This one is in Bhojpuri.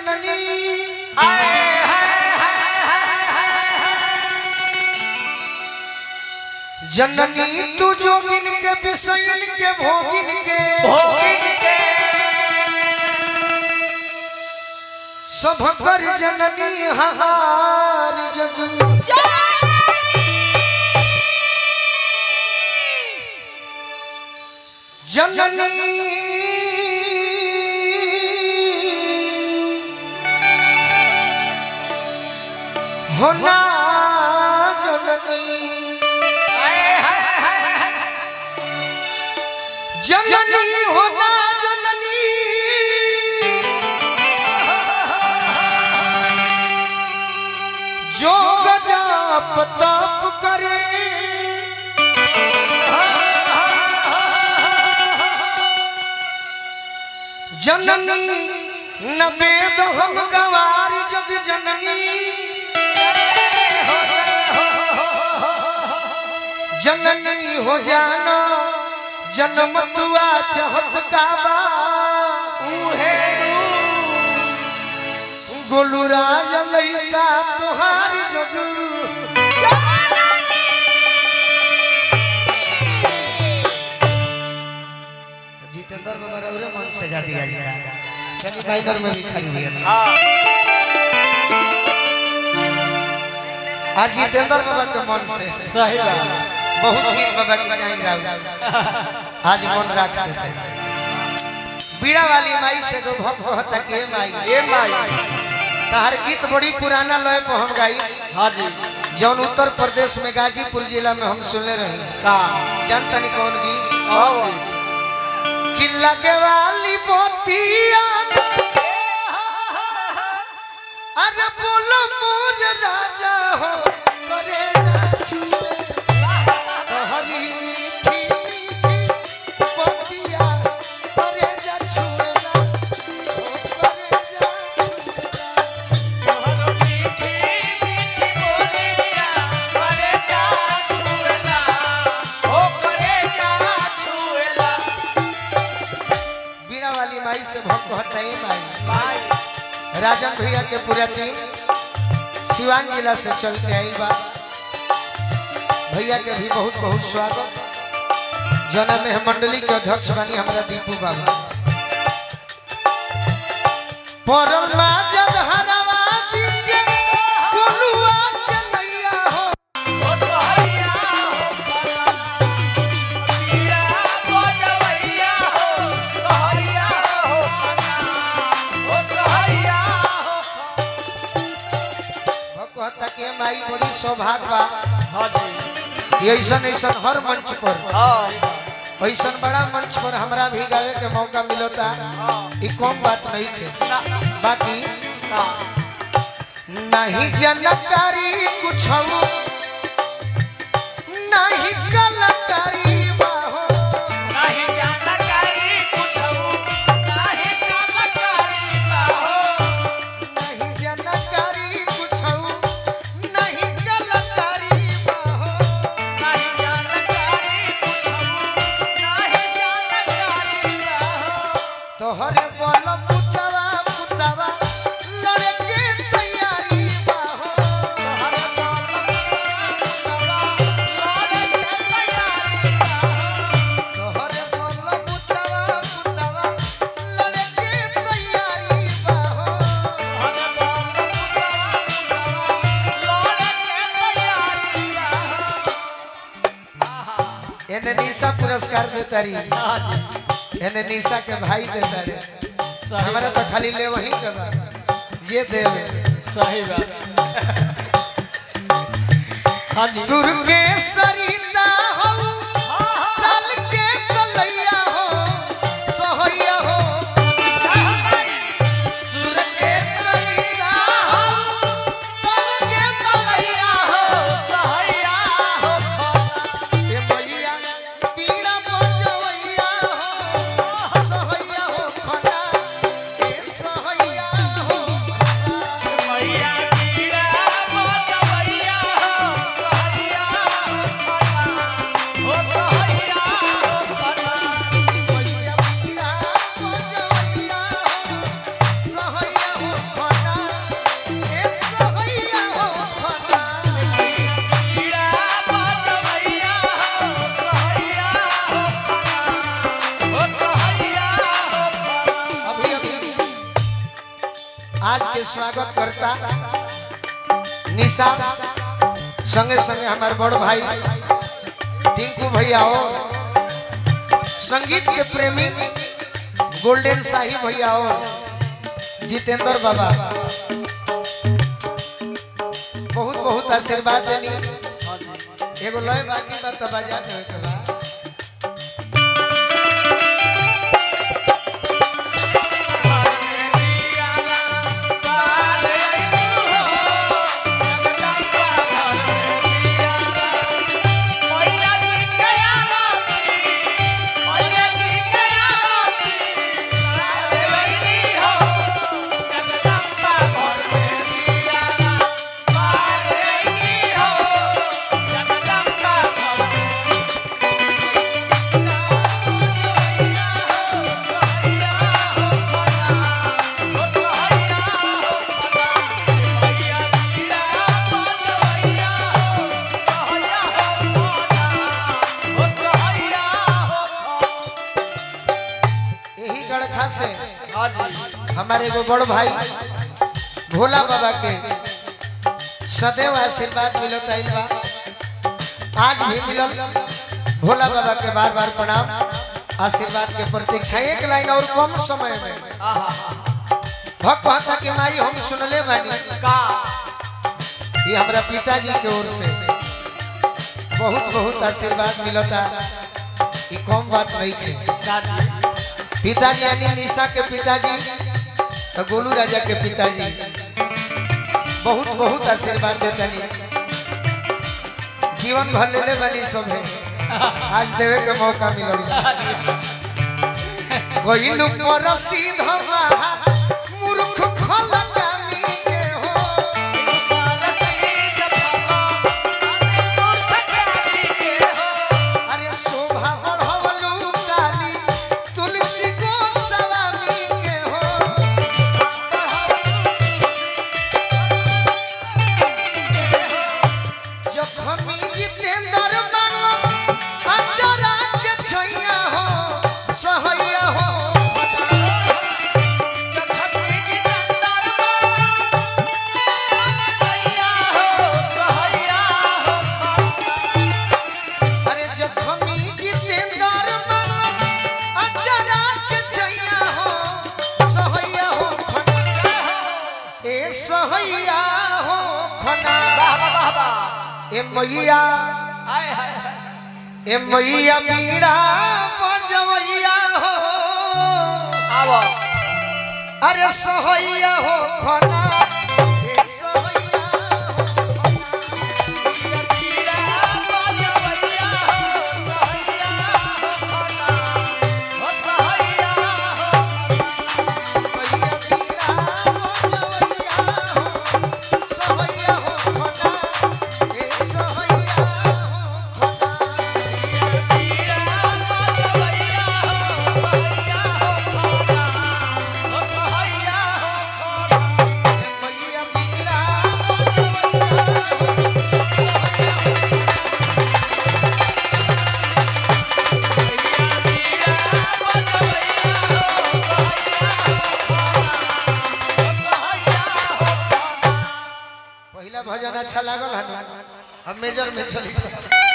जननी जननी तू जोगिन के बिसैन के भोगिन के सब कर जननी हमार जग जननी होना जननी जननी होना जननी जो गजाप तप करे जननी न वेद हम गवार जग जननी जननी हो जाना जन्म तुआ चाहत काबा गोलू राज लैका तुहार जग जितेंद्र बाबा रउरे मन से गा दिया जाए चलिए माइनर में भी खड़ी हुई है आज जितेंद्र बाबा के मन से सही बात बहुत गीत बाबा की चाहिए राव आज मन रख देते बीड़ा वाली माई से दो भक्त कहता के माई ए माई तहर गीत बड़ी पुराना लय पर हम गाई हाँ जी जौन उत्तर प्रदेश में गाजीपुर जिला में हम सुनले रही का जानता नहीं कौन गीत और किला के वाली बोतिया अरे बोलो मोर राजा हो करे ना छुए तोहरी मीठी मीठी बोतिया करे जा छुए ना हो करे जा छुए ना। बीड़ा वाली माई से भक्त होता ही माई राजन भैया के पूरा टीम सिवान जिला से चल के आई बा भैया के भी बहुत बहुत स्वागत जना में हम मंडली के अध्यक्ष बानी हमारा दीपू बाबा परमा जब हरवा दीजे गोलुआ के नैया हो भक्त के माई बड़ी सौभाग्य बा हाँ जी कि ऐसा ऐसा हर मंच पर हाँ ऐसा बड़ा मंच पर हमरा भी गावे के मौका मिलता ई कम बात नहीं थे बाकी का नहीं जानकारी कुछ नहीं कलाकारी बाहो नहीं जानकारी कुछ नहीं कलाकारी बाहो तोहरे बल पुतवा पुतवा लड़के तैयारी बाहो तोहरे बल पुतवा पुतवा लड़के तैयारी बाहो एने निशा पुरस्कार देतारी हाँ जी एने निशा के भाई देतारे सही हमारा तो खाली ले वही के बा ये देवे सही बात हाँ जी सुर के सरिता हो ताल के कलैया हो सोहैया हो सुर के सरिता हो ताल के कलैया हो ए मैया पीड़ा बजवैया हो सोहैया हो खना ए सोहैया हो खना। स्वागत करता निशा संगे संगे हमारे बड़ भाई टिंकू भैया हो संगीत के प्रेमी गोल्डन शाही भैया हो जितेंद्र बाबा बहुत बहुत आशीर्वाद देनी एगो लय बाकी बा त बजा देवे के बा यही गड़खा से हमारे एगो बड़ भाई भोला बाबा के सदैव आशीर्वाद मिलत आइल बा आज भी मिलल भोला बाबा के बार बार प्रणाम आशीर्वाद के प्रतीक्षा एक लाइन और कम समय में भक्त कहता कि माई हम सुनले बानी ये हमरा पिताजी के ओर से बहुत बहुत आशीर्वाद मिलता ये कम बात नहीं है पिताजी यानी निशा के पिताजी और गोलू राजा के पिताजी बहुत बहुत आशीर्वाद देते हैं जीवन भर लेने वाली सब है आज देवे के मौका मिलल कोई लोग पर सीधा मूर्ख खलकामी के हो अरे शोभा बढ़वलू काली तुलसी को सलामी के हो जखमी जितेंद्र मानस अचरा के छैया हो सहैया हो अरे जखमी जितेंद्र मानस अचरा के छैया हो सहैया हो खना ए सहैया हो खना ए मैया ए मैया बीड़ा बजवैया हो अरे सहैया हो खना ए सहैया हो पहला भजन अच्छा लागल है हम मेजर में चली